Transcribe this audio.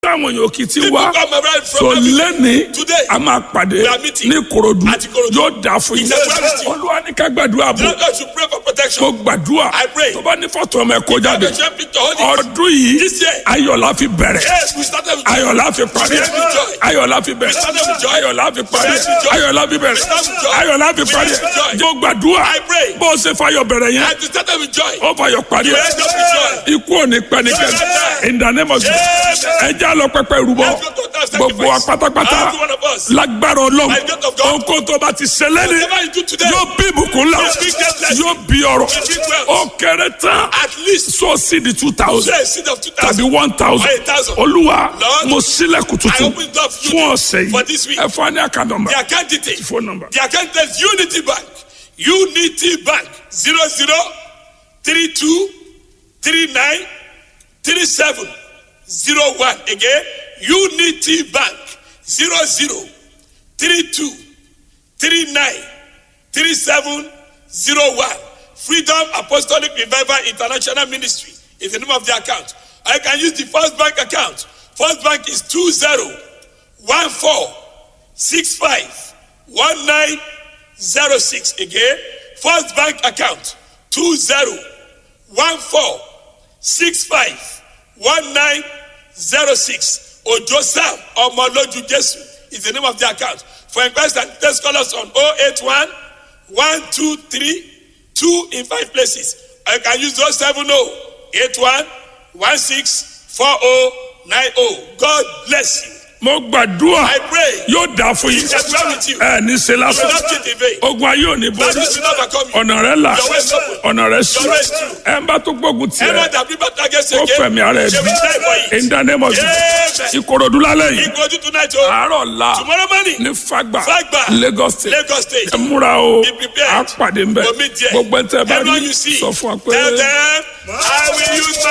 táwọn èèyàn kì í ti People wá come around from so everywhere. lẹ́ni Today, a máa pàdé we are meeting ní Ìkòròdú at Ìkòròdú. yóò dà fún yín It's a reality. olúwa ní ká gbàdúrà The bò Lord God should pray for protection. mo gbàdúrà I pray. tó bá ní fọ́tò ọmọ ẹ̀ kó jáde The church picture, hold it. ọdún yìí This year. ayọ̀lá fi bẹ̀rẹ̀ Yes, we started with ayọ̀lá fi parí We started with joy. ayọ̀lá fi bẹ̀rẹ̀ We started with joy. ayọ̀lá fi parí We started with joy. ayọ̀lá fi bẹ̀rẹ̀ We started with joy. ayọ̀lá fi We parí started with joy. mo gbàdúrà I pray. bó o ṣe fayọ̀ bẹ̀rẹ̀ yẹn And we started with joy. ó fayọ̀ parí You ẹ̀ end up with joy. ikú ò ní pẹ́nikẹ́ni in the name of Jesus ẹ já lọ pẹpẹ rúbọ Let's go to that gbogbo wa sacrifice. pátápátá Every one of us. lágbára ọlọ́run By the grace of God. ohun tó bá ti ṣẹlẹ̀ ní Whatever you do today, yóò bí ìbùkún ńlá Yes, we get blessed. yóò bí ọrọ̀ We get wealth. ó kéré tán at least so sí di two thousand say a seed of two tàbí thousand. one thousand Or a thousand. olúwa Lord, mo sílẹ̀kùn I tuntun open door for you fún ọ̀sẹ̀ for this yìí week. ẹ fún wa ní àkàndọ̀mọ̀ The account details. phone number The account is Unity Bank. Unity Bank. Zero zero three two three nine three seven zero one. Again, Unity Bank. Zero zero three two three nine three seven zero one. Freedom Apostolic Revival International Ministry is the name of the account. I can use the First Bank account. First Bank is two zero one four six five one nine zero six. Again, First Bank account two zero one four six five one nine zero six. Ojo Sam Omoloju Jesu is the name of the account. For inquiries and test call us on 081 123 2 in five places. I can use 070 81 16 4090. God bless you. mo gbàdúrà I pray. yóò dà fún yín Yes, well with you. ẹ ní ṣe You will lásán not cheat in vain. ogun ayé ò ní borí That will not overcome you. ọ̀nà rẹ là Your way is open. ọ̀nà rẹ sí Your way is true. ẹ ń bá tó gbógun tiẹ̀ Everyone that bring back against ó you again, fẹ̀mí ara ẹ̀ they bí will die for it. in the name of Jesus Amen. ìkòròdú lálẹ́ yìí He go to tonight, oh. àárọ̀ la Tomorrow morning, ní fagba Fagba. Lagos state Lagos State. ẹ múra o Be prepared. a pàdé ń bẹ We'll meet there. gbogbo ẹ tẹ bá Everyone rí you see, sọ fún wa pé. tell them, I will use my